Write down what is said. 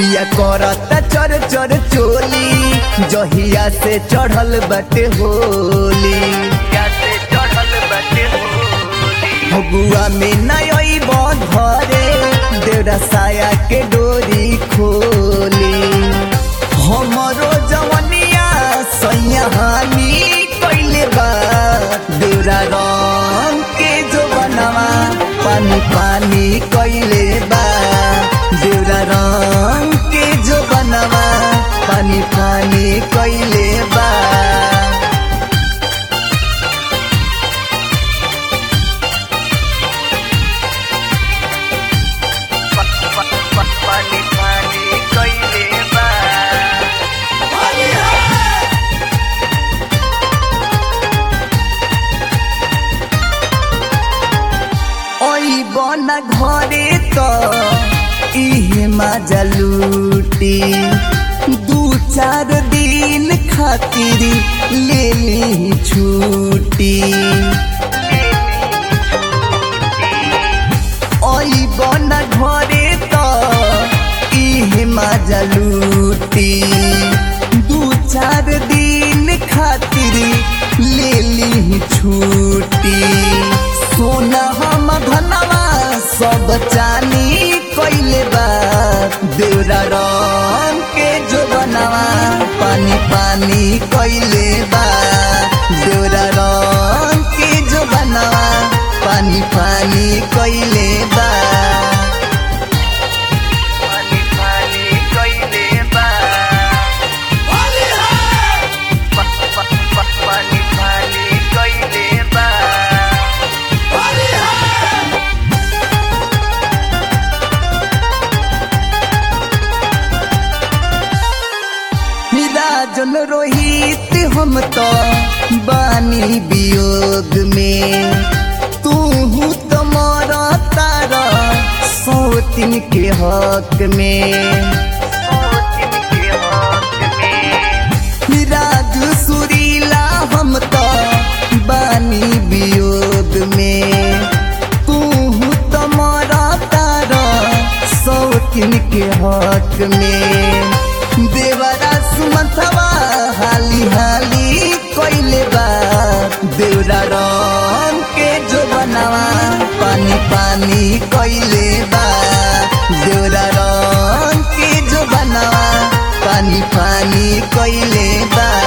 पिया करता चर चर चोली जहिया से चढ़ल बटे होली फगुआ में नई घरे देवरा साया के डोरी खोली हमरो जवनिया सैया हानि कैले बा देवरा रंग के जो बनवा पानी पानी कैले बा देवरा रंग के जो बनवा पानी पानी कैले बा पानी पानी कैले बा ओई बना घरे त इहे मजा लूटी दू चार दिन खातिर ले ली छुट्टी ओई बना घरे त इहे मजा लूटी दू चार दिन खातिर ले ली छुट्टी सोना हम धनवा सब चानी कैले बा देवरा रंग के जो बनवा पानी पानी कैले बा देवरा रंग के जो बनवा पानी पानी कैले बा पानी पानी कैले बा पानी पानी कैले बा राजन रोहित हम तो बानी वियोग में तू तो मोरा तारा सौतिन के हक में राजू सुरीला हम तो बानी वियोग में तू तो मोरा तारा सौतिन के हक में देवरा सुमथवा हाली हाली कोइले बा देवरा रंग के जो बनवा पानी पानी कोइले बा देवरा रंग के जो बनवा पानी पानी कोइले बा